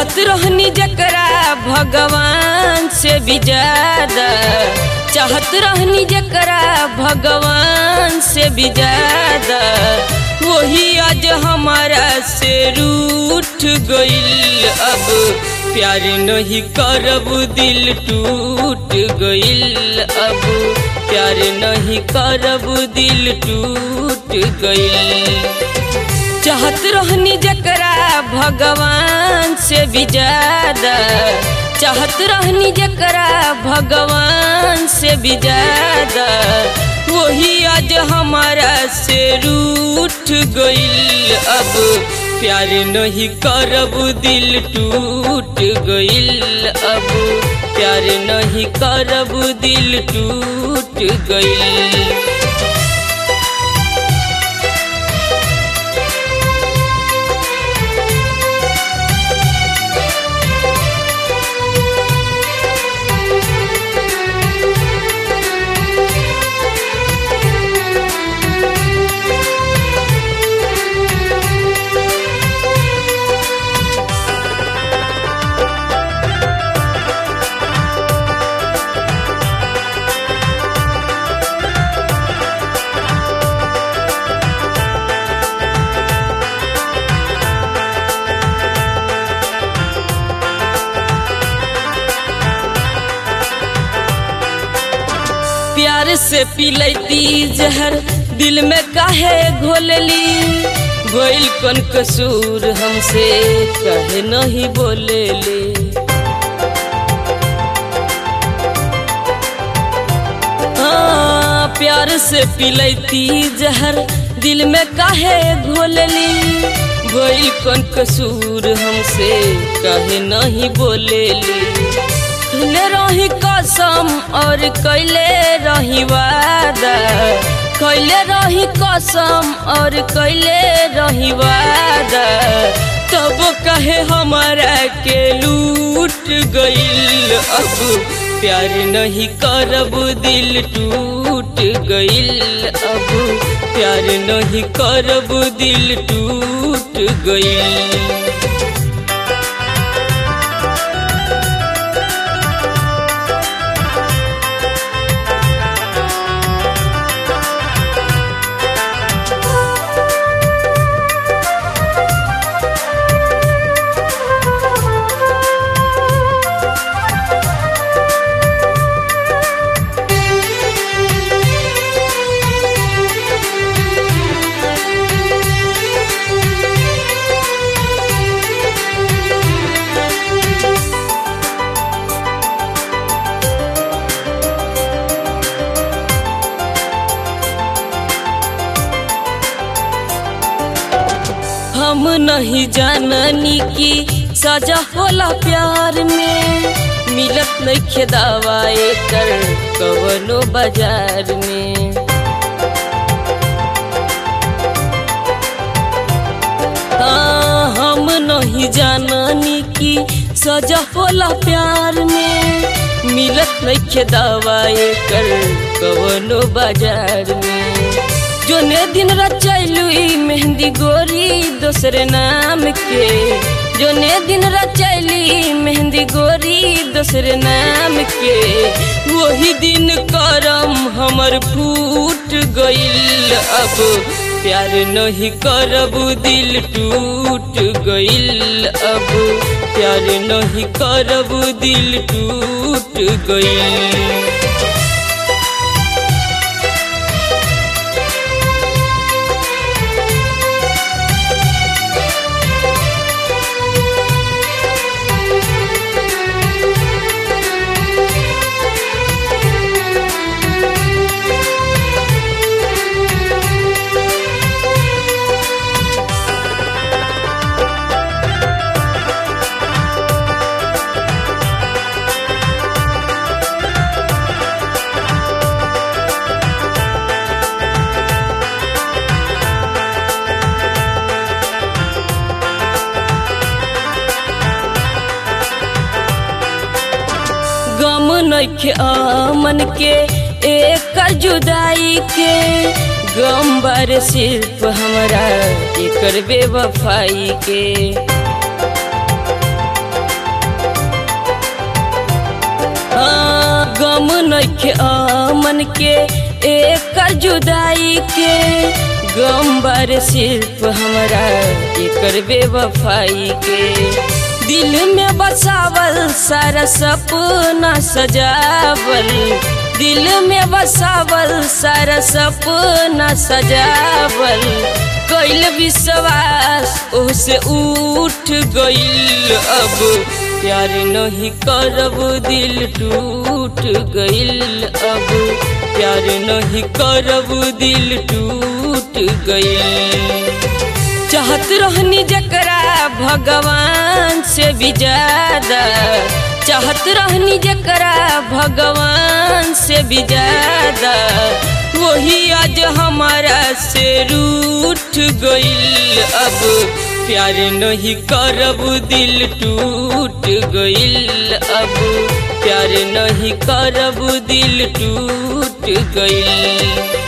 चाहत रहनी जकरा भगवान से भी ज्यादा चाहत रहनी जकरा भगवान से भी ज्यादा वही आज हमारा से रूठ गइल अब प्यार नहीं करब दिल टूट गइल अब प्यार नहीं करब दिल टूट गइल चाहत रहनी जकरा भगवान से भी ज्यादा चाहत रहनी जकरा भगवान से भी ज्यादा वही आज हमारा से रूठ गइल अब प्यार नहीं करब दिल टूट गइल अब प्यार नहीं करब दिल टूट गइल प्यार से पिलैती जहर दिल में काहे घोलली गोइल कन कसूर हमसे कहे नहीं बोलेले हाँ, प्यार से पिलैती जहर दिल में काहे घोलली गोइल कन कसूर हमसे कहे नहीं बोलेली ले रही कसम और कैले रही वादा कैले रही कसम और कैले रही वादा तब कहे हमारा के लूट गइल अब प्यार नहीं करब दिल टूट गइल अब प्यार नहीं करब दिल टूट गइल हम नहीं जाननी की सजा होला प्यार में मिलत नहीं दवाए कर कवनो बाजार में हाँ, हम नहीं जाननी की सजा होला प्यार में मिलत नहीं दवाए कर कवनो बाजार में जोने दिन रचैलू मेहंदी गोरी दूसरे नाम के जोने दिन रचैली मेहंदी गोरी दूसरे नाम के वही दिन करम हमर फूट गइल अब प्यार नहीं करब दिल टूट गइल अब प्यार नहीं करब दिल टूट गइल गम नइखे अमन के एक जुदाई के गम बार सिर्फ हमरा एकर बेवफाई के गम नइखे अमन के एक जुदाई के गम बार सिर्फ हमरा एकर बेवफाई के दिल में बसावल सारा सपना सजावल दिल में बसावल सारा सपना सजावल कैल विश्वास ओसे उठ गईल अब प्यार नहीं करब दिल टूट गईल अब प्यार नहीं करब दिल टूट गईल चाहत रहनी जकरा भगवान से भी ज्यादा चाहत रहनी जकरा भगवान से भी ज्यादा वही आज हमारा से रूठ गईल अब प्यार नहीं करब दिल टूट गईल अब प्यार नहीं करब दिल टूट गईल